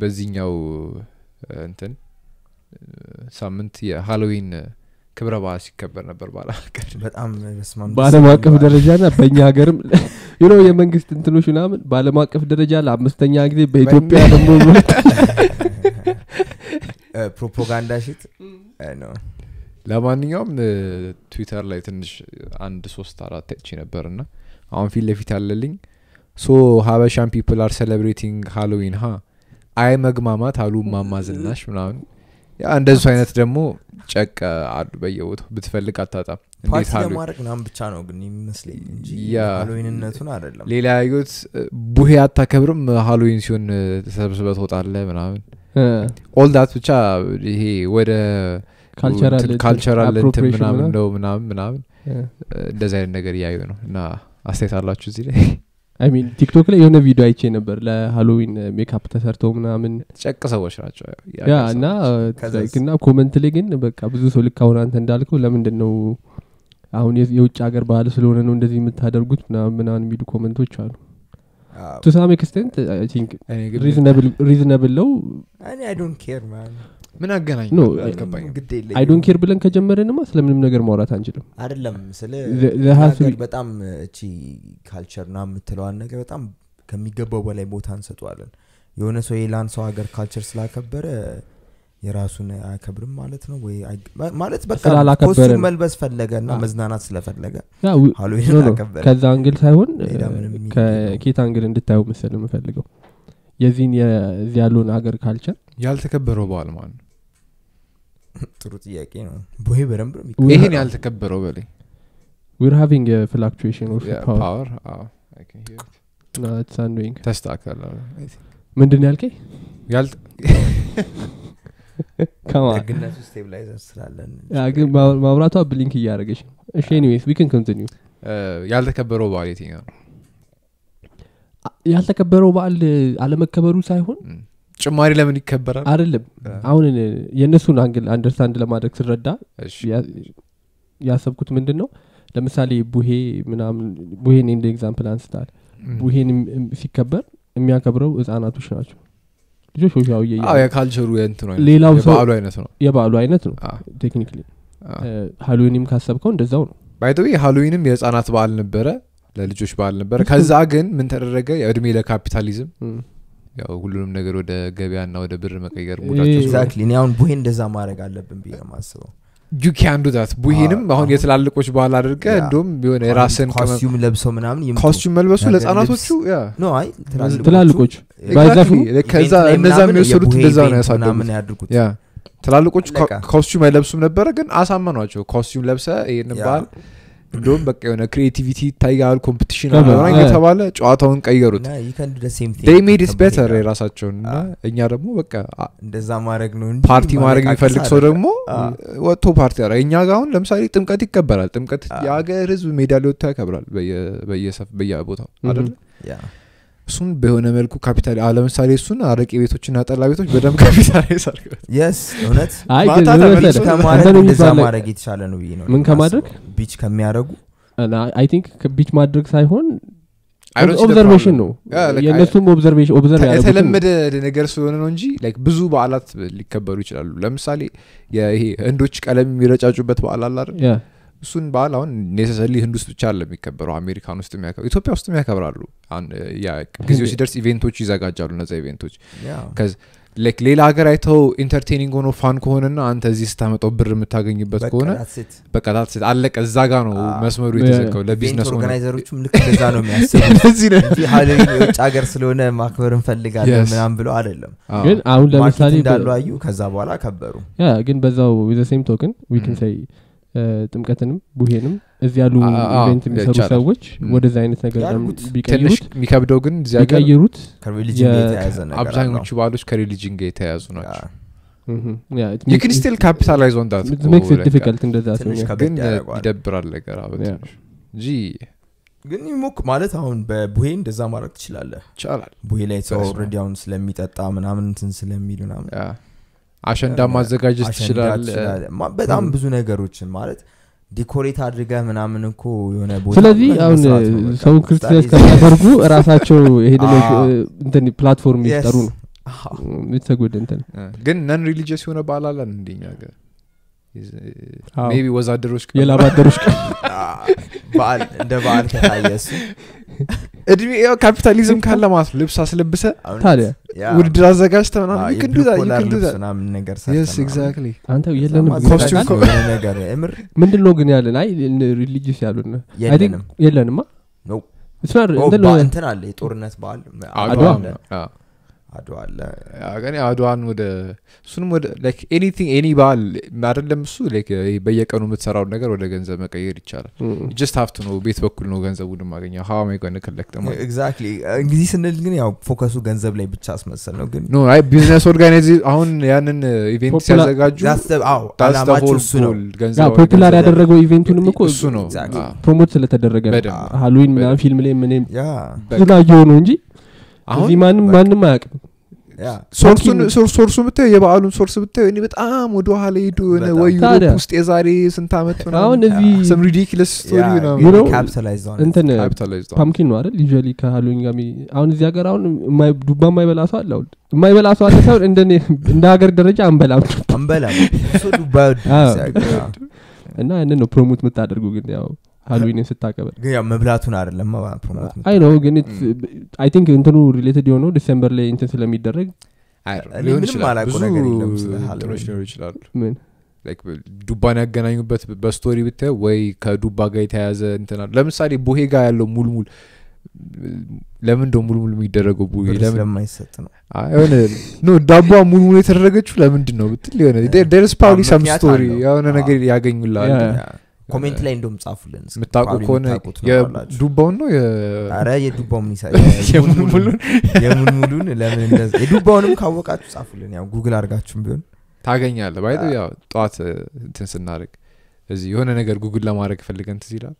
በዚህኛው እ፣ እንትን እ፣ ሳምንት የሃሎዊን ክብረ በዓል ሲከበር ነበር ባለ ሀገር በጣም በስመ አብ በአለም ደስ አቀፍ የሚል ደረጃ ና በእኛ ሀገርም ዩኖ የመንግስት እንትኖች ምናምን በአለም አቀፍ ደረጃ ለአምስተኛ ጊዜ በኢትዮጵያ ደግሞ እ፣ ፕሮፓጋንዳ ሽት ነው ለማንኛውም እ፣ ትዊተር ላይ ትንሽ አንድ ሶስት አራት አይቼ ነበር ና አሁን ፊት ለፊት ያለልኝ ሶ ሀበሻን ፒፕል አር ሴሌብሬቲንግ ሃሎዊን ha አይ መግማማት አሉ ማማ ዝናሽ ምናምን ያ እንደሱ አይነት ደግሞ ጨቅ አሉ በየቦታው ብትፈልግ አታጣም እንዴት ፓርቲ ሃሎዊን ለማድረግ ምናምን ብቻ ነው ግን የሚመስለኝ እንጂ ያ። ሃሎዊንነቱን አይደለም ሌላ ያዩት እ፣ ቡሄ አታከብርም ሃሎዊን ሲሆን እ፣ ተሰብስበ ትወጣለ ምናምን ኦል ዳት ብቻ ይሄ ወደ ካልቸራል ካልቸራል እንትን appropriation ምናምን ምናምን። ነው ምናምን ምናምን እ፣ እንደዚህ አይነት ነገር እያዩ ነው እና አስተያየት አላችሁ እዚህ ላይ አይ ሚን ቲክቶክ ላይ የሆነ ቪዲዮ አይቼ ነበር ለሃሎዊን ሜካፕ ተሰርተው ምናምን ጨቅ ሰዎች ናቸው ያ እና ከዛስ? like እና ኮመንት ላይ ግን በቃ ብዙ ሰው ልክ አሁን አንተ እንዳልከው ለምንድን ነው አሁን የ- የውጭ ሀገር ባህል ስለሆነ ነው እንደዚህ የምታደርጉት ምናምን ምናምን የሚሉ ኮመንቶች አሉ አዎ። ቱ ሳም ኤክስቴንት አይ ቲንክ እኔ ግን ሪዝነብል ነው እኔ አይ ዶንት ኬር ማን ምን አገናኝ No, አልገባኝም ግድ የለኝም። አይ ዶንት ኬር ብለን ከጀመረንማ ስለምንም ነገር ማውራት አንችልም አይደለም ስለ The- the has to ሀገር be- በጣም እቺ ካልቸር ና የምትለዋን ነገር በጣም ከሚገባው በላይ ቦታ እንሰጠዋለን የሆነ ሰው የላን ሰው ሀገር ካልቸር ስላከበረ የራሱን አያከብርም ማለት ነው ወይ አይ- ማ- ማለት በቃ ስላላከበረ ኮስቱም ነው። መልበስ ፈለገ እና አዎ። መዝናናት ስለፈለገ ያ ዊ- ሃሎዊን ኖ ኖ፣ አከበረ ከዛ አንግል ሳይሆን ሌላ ምንም meaning ከኬት አንግል እንድታየው መሰል የምፈልገው የዚህን የዚህ ያለውን ሀገር ካልቸር ያልተከበረው በዓል ማለት ነው ጥሩ ጥያቄ ነው ቦሄ በደንብ ነው We ይህን ha- ያልተከበረው በላይ ዊር ሃቪንግ ፍላክቹዌሽን ኦፍ ፓወር ፓወር አንዶይንግ ተስተካከለ ምንድን ያልከኝ ያልተ- ከማ ደግነቱ ስቴብላይዘር ስላለን ያ ግን ማ- ማብራቷ ብሊንክ እያደረገች ነው እሺ ኤኒዌይስ ዊክን ኮንቲኒው እ፣ ያልተከበረው በዓል የትኛው ነው ያልተከበረው በዓል አለመከበሩ ሳይሆን እም። ጭማሪ ለምን ይከበራል አይደለም እ፣ አሁን የእነሱን አንግል አንደርስታንድ ለማድረግ ስረዳ እሺ። ያ- ያሰብኩት ምንድን ነው ለምሳሌ ቡሄ ምናምን ቡሄን እንደ ኤግዛምፕል አንስታል እም። ቡሄን እም- እም- ሲከበር የሚያከብረው ህጻናቶች ናቸው ልጆች ወሻውየ አዎ የካልቸሩ የእንትኑ አይነት ሌላው ሰው- የበዓሉ አይነት ነው የበዓሉ አይነት ነው ቴክኒክሊ ሀሎዊንም ካሰብከው እንደዛው ነው ባይተዊ ሃሎዊንም የህፃናት በዓል ነበረ ለልጆች በዓል ነበረ ከዛ ግን ምን ተደረገ እድሜ ለካፒታሊዝም እም። ያው ሁሉንም ነገር ወደ ገበያና ወደ ብር መቀየር ይሄ- ሙዳቸው ኤግዛክትሊ እኔ አሁን ቦሄ እንደዛ ማድረግ አለብን ብዬ ነው ማስበው ዩ ካን ዱ ዳት ቡሄንም አዎ፣ አሁን አሁን- የትላልቆች በዓል አድርገ ያ። እንዲሁም የሆነ የራስን ኮስቲዩም ለብሰው ምናምን ይምጡ። ኮስቱም መልበሱ ነገር ለህፃናቶቹ ያ ኖ አይ ትላልቆች Exactly. ባይዘፍኑ ከዛ ኢቨንት ላይ እነዛ ምናምን የሚወሰዱት የቡሄ እንደዛ ነው ኢቨንት ያሳደጉት ምናምን ያድርጉት ያ ትላልቆቹ አለቀ። ኮስቱም አይለብሱም ነበረ ግን አሳመኗቸው ኮስቱም ለብሰ ይህን ያ። በዓል እንዲሁም በቃ የሆነ ክሪኤቲቪቲ ይታያል ኮምፒቲሽን ከበ- ምናምን ያ። የተባለ ጨዋታውን ቀየሩት እና you can do the same thing ዴይ ሜድ ኢት ከቡሄ ቤተር ጋር። የራሳቸውን እና አ። እኛ ደግሞ በቃ አ- እንደዛ ማድረግ ነው እንጂ ፓርቲ ማድረግ ማለቃቀስ የሚፈልግ ሰው አይደለም። ደግሞ አ። ወጥቶ ፓርቲ ያረ እኛ ጋር አሁን ለምሳሌ ጥምቀት ይከበራል ጥምቀት አ። የሀገር ህዝብ ሜዳ ሊወጥቶ ያከብራል በየ- በየሰፍ- በየቦታው አደለ ያ። እሱን በሆነ መልኩ ካፒታል አ- ለምሳሌ እሱን አረቄ ቤቶችና ጠላ ቤቶች በደንብ ካፒታላይዝ አድርገው የስ እውነት አይ ማታ ግን ምን ተመልሶ መሰለህ? ከማድረግ አንተን እንደዛ የሚባል ማድረግ የተሻለ ነው ብዬ ነው ምን ከማድረግ? ቢች ከሚያደረጉ አይ ቲንክ ቢች ማድረግ ሳይሆን I don't see the ኦብዘርቬሽን problem. ነው Yeah, like, የእነሱም ኦብዘርቬሽን ኦብዘርቭ ያደረጉት የተለመደ ነገር ስለሆነ ነው እንጂ like ብዙ በዓላት ሊከበሩ ይችላሉ ለምሳሌ ይሄ ህንዶች ቀለም የሚረጫጩበት በዓል አለ አይደል እሱን በዓል አሁን ኔሰሰሊ ህንድ ውስጥ ብቻ አለ የሚከበረው አሜሪካን ውስጥ የሚያከብሩ ኢትዮጵያ ውስጥም ያከብራሉ አሁን ያ ጊዜው ሲደርስ ኢቬንቶች ይዘጋጃሉ እነዛ ኢቬንቶች ላይክ ሌላ ሀገር አይተው ኢንተርቴኒንግ ሆኖ ፋን ከሆነና አንተ እዚህ ስታመጣው ብር የምታገኝበት ከሆነ በቃ that's it። አለቀ እዛ ጋ ነው አዎ። መስመሩ ያ- የተዘጋው ለቢዝነስ ሆነ ኦርጋናይዘሮቹም ልክ እንደዛ ነው የሚያስቡት እነዚህ ነው እንጂ ሀሎዊን የውጭ ሀገር ስለሆነ ማክበር እንፈልጋለን Yes. ምናም ብለው አይደለም አዎ። ግን አሁን ማርኬት ለምሳሌ እንዳሉ አዩ ከዛ በኋላ ከበሩ ያ ግን በዛው ዘ ሴም ቶክን ዊክን Mm. ሳይ ጥምቀትንም ቡሄንም እዚህ ያሉ አ- አ- ኢቨንት የሚሰሩ ይቻላል። ሰዎች Mm. ወደዚ አይነት ነገር ያድርጉት። ትንሽ ቢቀይሩት የሚከብደው ግን እዚህ ሀገር ቢቀይሩት ከሪሊጅን የ- የተያያዘ ነገር አብዛኞቹ በዓሎች ከሪሊጅን ጋር የተያያዙ ናቸው mhm, yeah, it you makes- can still capitalize on that it እኮ makes it like, difficult እንደዛ ትንሽ ሲሆን ከበድ ግን ያደርገዋል። ይደብራል ነገር አዎ፣ Yeah. በትንሹ እንጂ ግን ይሞክ ማለት አሁን በቡሄ እንደዛ ማድረግ ትችላለህ ይቻላል ቡሄ ላይ ሰው በስመ አብ። ኦልሬዲ አሁን ስለሚጠጣ ምናምን እንትን ስለሚል ምናምን ያ። አሸንዳ ያ፣ ማዘጋጀት አሸንዳ ትችላል ትችላለህ። ማ- በጣም Mm. ብዙ ነገሮችን ማለት ዲኮሬት አድርገህ ምናምን እኮ የሆነ ቦታ ስለዚህ ላይ አሁን መስራት ነው በቃ። ሰውን ክርስቲያን That is- ከሚያደርጉ ራሳቸው ይሄንን አዎ። እንትን ፕላትፎርም Yes. ይፍጠሩ ነው የተጎደ እንትን እ፣ ግን ነን ሪሊጂየስ የሆነ በዓል አለን እንደኛ ሀገር አዎ። ሜቢ ወዛደሮች ቀን የላባደሮች ቀን በዓል እንደ በዓል ከታየ እሱ እድሜ ያው ካፒታሊዝም ካለ ማለት ነው ልብስ አስለብሰ እውነት፣ ታዲያ ያ፣ ውድድር አዘጋጅተ አዎ፣ ምናምን የብሉ ይክዱዛ ኮላር ልብስ ይክዱዛ ምናምን ነገር የስ ሰርተን ምናምን። ኤግዛክትሊ አንተ የለንም እዛማ ግን ኮስቲዩም አዘጋጅተን ታውቃለህ? የሆነ ነገር የምር ምንድን ነው ግን ያለን አይ ሪሊጂየስ ያሉን የለንም የለንማ ነው It's not- ኦ፣ እንትን በ- ነው- እንትን አለ የጦርነት በዓል አድዋ አለ አዎ። አድዋ አለ ግን አድዋን ወደ እሱንም ወደ ላይክ ኤኒቲንግ ኤኒ በዓል አይደለም እሱ ላይክ ይሄ በየቀኑ የምትሰራውን ነገር ወደ ገንዘብ መቀየር ይቻላል እም። ጀስት ሀፍት ነው ቤት በኩል ነው ገንዘቡን ማገኘው ሀዋ ማይጓን ከለክተ ኤግዛክትሊ እንግዲህ ስንል ግን ያው ፎከሱ ገንዘብ ላይ ብቻ አስመሰል ነው ግን ኖ አይ ቢዝነስ ኦርጋናይዝ አሁን ያንን ኢቬንት Popular- ሲያዘጋጁ that's the- አዎ፣ that's the ዓላማቸው whole እሱ ነው goal፣ ያ ገንዘብ ፖፑላር ገንዘብ- ያደረገው ኢቬንቱንም እኮ እሱ ነው Exactly. አዎ። ፕሮሞት ስለተደረገ ነው በደንብ ሃሎዊን ምናምን ፊልም ላይ ምንም ያ ብዙ ላየው ነው እንጂ አሁን እዚህ ማንም በቃ- ማንም አያውቅም ያ ሶርሱን ሶርስ- ሶርሱ ብታዩ የበዓሉን ሶርስ ብታዩ እኔ በጣም ወደ ኋላ ሄዱ የሆነ በጣም። ወይ ዩሮፕ ታዲያ። ውስጥ የዛሬ ስንት ዓመት አሁን እዚህ ሰም ሪዲክለስ ስቶሪ You know- ካፒታላይዝ እንትን ካፒታላይዝድ ፓምኪን ነው አይደል ዩዥዋሊ ከሃሎዊን ጋር የሚ- አሁን እዚህ ሀገር አሁን የማይ- ዱባ የማይበላ ሰው አለ አሁን የማይበላ ሰው አለ ሳይሆን እንደ እንደ ሀገር ደረጃ አንበላም አንበላም እሱ ዱባ አዎ። ሲያገራ እና ያንን ነው ፕሮሞት የምታደርጉ ግን ያው ሃሎዊንን ስታከበር ግን ያው መብላቱን አይደለም ፕሮሞት አይ ነው ግን አይ ቲንክ እንትኑ ሪሌትድ የሆነው ዲሴምበር ላይ እንትን ስለሚደረግ እኔ ሊሆን ምንም ይችላል አላውቀው ብዙ ነገር የለም ስለ እንትኖች ሃሎዊን። ሊሆኑ ይችላሉ ምን ላይክ ዱባን ያገናኙበት በስቶሪ ብታየው ወይ ከዱባ ጋር የተያያዘ እንትና ለምሳሌ ቡሄ ጋር ያለው ሙልሙል ለምን እንደው ሙልሙል የሚደረገው ቡሄ ብር ለምን ስለማይሰጥ ነው አይ፣ የሆነ ኖ ዳቧ ሙልሙል የተደረገችው ለምንድን ነው ብትል የሆነ ደርስ ፓብሊ ሰም ምክንያት ስቶሪ አለው። የሆነ አዎ። ነገር ያገኙላል ያ። ያ። ኮሜንት ላይ እንደውም ጻፉልን እስኪ። የምታውቁ probably ከሆነ የምታውቁት ትኖራላችሁ። የዱባውን ነው አረ የዱባው ምን ይሳ የሙልሙሉን የሙልሙሉን ለምን እንደዚ የዱባውንም ካወቃችሁ ጻፉልን ያው ጉግል አድርጋችሁም ቢሆን ታገኛለ ባይ ያው ጠዋት እ፣ እንትን ስናደርግ እዚህ የሆነ ነገር ጉግል ለማድረግ ፈልገን ትዝ ይላል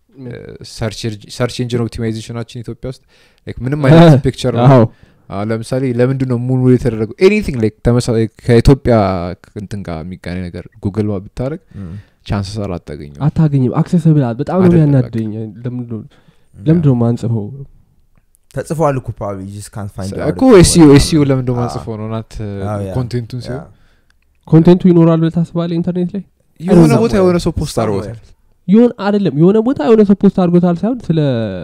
ሰርች ኢንጂን ኦፕቲማይዜሽናችን ኢትዮጵያ ውስጥ like ምንም አይነት ፒክቸር አዎ አሁን ለምሳሌ ለምንድን ነው ሙሉ የተደረገው ኤኒቲንግ ላይክ ተመሳሳይ ከኢትዮጵያ እንትን ጋር የሚገናኝ ነገር ጉግል ባ ብታደረግ ቻንስ ሰር አታገኘው አታገኝም አክሴስብል በጣም ነው አይደለም የሚያናደኝ ለምንድን ነው ማንጽፈው ተጽፏል እኮ probably you just can't find out እኮ if ኤስኢኦ it's ኤስኢኦ ለምንድ አዎ። ማንጽፈው ነው ናት አዎ፣ ያ። ኮንቴንቱን ሲሆን ያ። ኮንቴንቱ ይኖራል ብለህ ታስባለህ ኢንተርኔት ላይ የሆነ somewhere. ቦታ የሆነ ሰው ፖስት አድርጎታል ይሆን አይደለም የሆነ ቦታ የሆነ ሰው ፖስት አድርጎታል ሳይሆን ስለ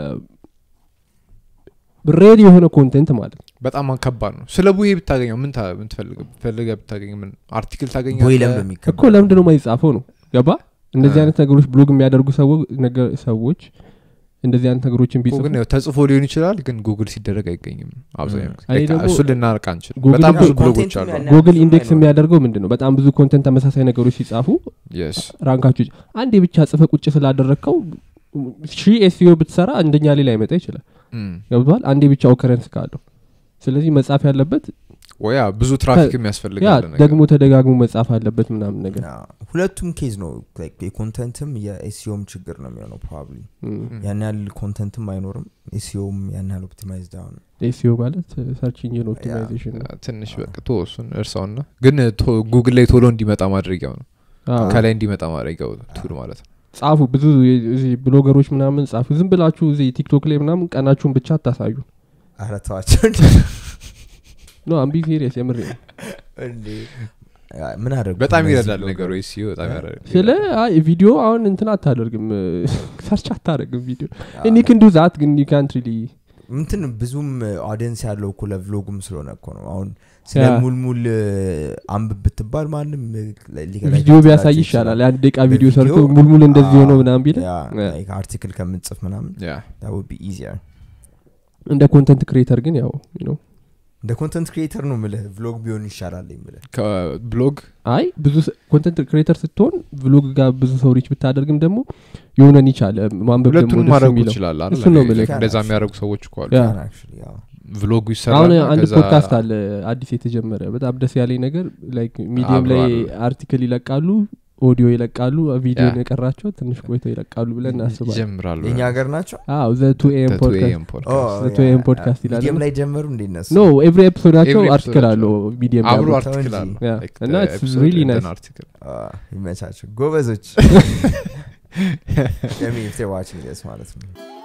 ሬድ የሆነ ኮንቴንት ማለት ነው በጣም ከባድ ነው ስለ ቡሄ ብታገኘው ምን ታ- ምን ትፈልግ ፈልገህ ብታገኝ ምን አርቲክል ቦይ ታገኛለህ ለምን እኮ የሚከበረው? ለምንድን ነው ማይጻፈው ነው ገባ እንደዚህ አ። አይነት ነገሮች ብሎግ የሚያደርጉ ሰዎ- ነገ- ሰዎች እንደዚህ አይነት ነገሮችን እኮ ቢጽፉ ግን ያው ተጽፎ ሊሆን ይችላል ግን ጉግል ሲደረግ አይገኝም አብዛኛው ጊዜ እኔ Like ደግሞ እሱን ልናርቅ አንችልም Google በጣም ላይ ብዙ ያው ብሎጎች ኮንቴንቱ አሉ ያን ጉግል ብዙም ኢንዴክስ አይኖርም። የሚያደርገው ምንድን ነው በጣም ብዙ ኮንተንት ተመሳሳይ ነገሮች ሲጻፉ የስ ራንካችሁ ይጭ- አንዴ ብቻ ጽፈ ቁጭ ስላደረግከው ሺ ኤስዮ ብትሰራ አንደኛ ላይ ላይመጣ ይችላል ገብቷል አንዴ ብቻ ኦከረንስ ካለው ስለዚህ መጻፍ ያለበት ወያ ብዙ ትራፊክ ያ የሚያስፈልጋል ነገር ደግሞ ተደጋግሞ መጻፍ አለበት ምናምን ነገር ያ፣ ሁለቱም ኬዝ ነው like የኮንተንትም የኤስሲኦም ችግር ነው የሚሆነው ፕሮባብሊ እም። ያን ያህል ኮንተንትም አይኖርም ኤስሲኦም ያን ያህል ኦፕቲማይዝድ አሁን ኤስዮ ማለት ሰርች ኢንጂን ኦፕቲማይዜሽን ነው ትንሽ በቃ ቶ እሱን እርሳውና ግን ቶ- ጉግል ላይ ቶሎ እንዲመጣ ማድረጊያው ነው አዎ። ከላይ እንዲመጣ ማድረጊያው ቱል ማለት ነው ጻፉ ብዙ የ- እዚህ ብሎገሮች ምናምን ጻፉ ዝም ብላችሁ እዚህ ቲክቶክ ላይ ምናምን ቀናችሁን ብቻ አታሳዩ ኧረ ተዋቸው ኖ አምቢ ሲሪየስ የምር ነው እንዴ ያ፣ ምን አደረጉ በጣም እነዚህ ይረዳል ብሎገሮች? ነገሩ ሲዮ በጣም ያረዳል ስለ አይ ቪዲዮ አሁን እንትን አታደርግም ሰርች አታደርግም ቪዲዮ ያ፣ እኒ ክን ዱ ዛት ግን ዩ ካንት ሪሊ እንትን ብዙም ኦዲየንስ ያለው እኮ ለቭሎጉም ስለሆነ እኮ ነው አሁን ስለ ያ። ሙልሙል አንብብ ብትባል ማንም ሊገ- ቪዲዮ ሊገዛላቸው ቢያሳይ ይችላል። ይሻላል የአንድ ደቂቃ ቪዲዮ በቪዲዮ፣ ሰርቶ ሙልሙል እንደዚህ አዎ፣ ሆነው ምናምን ቢለ ያ፣ ያ። like አርቲክል ከምንጽፍ ምናምን ያ that would be easier እንደ ኮንተንት ክሬተር ግን ያው you know እንደ ኮንተንት ክሪኤተር ነው ምልህ ቭሎግ ቢሆን ይሻላል ምልህ ከብሎግ አይ ብዙ ኮንተንት ክሬተር ስትሆን ብሎግ ጋር ብዙ ሰው ሪች ብታደርግም ደግሞ የሆነን ይቻለ ማንበብ ደግሞ ሁለቱንም ደስ ማድረጉ የሚለው ይችላል እሱን ነው የምልህ። እንደዛ የሚያደርጉ ሰዎች እኮ አሉ ያ። Actually, ያው። ቭሎጉ አሁን ይሰራል አንድ ከዛ- ፖድካስት አለ አዲስ የተጀመረ በጣም ደስ ያለኝ ነገር ላይክ ሚዲየም አብሮ ላይ አሉ። አርቲክል ይለቃሉ ኦዲዮ ይለቃሉ ቪዲዮ ያ። የቀራቸው ትንሽ ቆይተው ይለቃሉ ብለን እናስባለን ይጀምራሉ የእኛ ሀገር ናቸው አዎ ዘ ቱ ኤም The 2 ፖድካስት AM podcast። Oh, ዘ ቱ ያ፣ ኤም ያ። ፖድካስት ይላል ሚዲየም ላይ ጀመሩ እንዴ እነሱ ኖ ኤቭሪ ኤፒሶዳቸው Every አርቲክል episode አለው ሚዲየም ላይ አብሮ አብሮ። አርቲክል አለ ያ። Like እና the it's episode really and nice. an article. Ah, ይመቻቸው ጎበዞች ሚ ዋችንግ ስ ማለት ነው